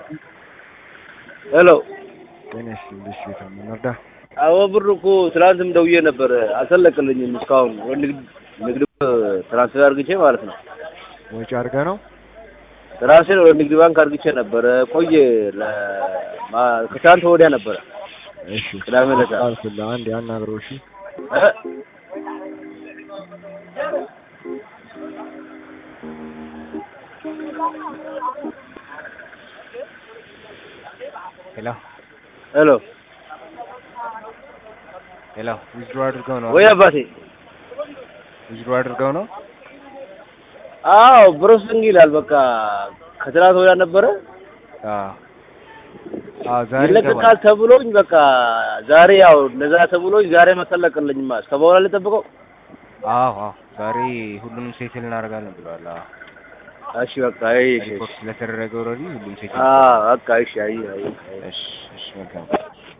ሄሎ ጤና ይስጥልኝ። እሺ የታመነ እርዳ አዎ ብር እኮ ትናንትም ደውዬ ነበር አልተለቀልኝም እስካሁን ወደ ንግድ ንግድ ትራንስፈር አድርግቼ ማለት ነው ወጪ አድርገህ ነው? ትራንስፈር ወደ ንግድ ባንክ አድርግቼ ነበረ ቆየ ለማ- ከትናንት ወዲያ ነበረ እሺ ቅዳሜ ዕለት አልኩልህ። አንዴ አናግረው። እሺ እ? ሄሎ ሄሎ ሄሎ ዊዝድሮ አድርገው ነው? ወይ አባቴ ዊዝድሮ አድርገው ነው? አዎ ፕሮሰሲንግ ይላል በቃ ከትናንት ወዲያ ነበረ አዎ አዎ ዛሬ ይለቀቃል ይገባል። ተብሎኝ በቃ ዛሬ ያው እንደዛ ተብሎኝ ዛሬ መተለቅልኝማ እስከ በኋላ ልጠብቀው አዎ አዎ ዛሬ ሁሉንም ሴትል እናደርጋለን ብለዋል። አዎ እሺ በቃ አይ እሺ ሪፖርት ስለተደረገ ኦልሬዲ ሁሉም ሴትል አዎ በቃ እሺ አይ አይ አይ እሺ እሺ መልካም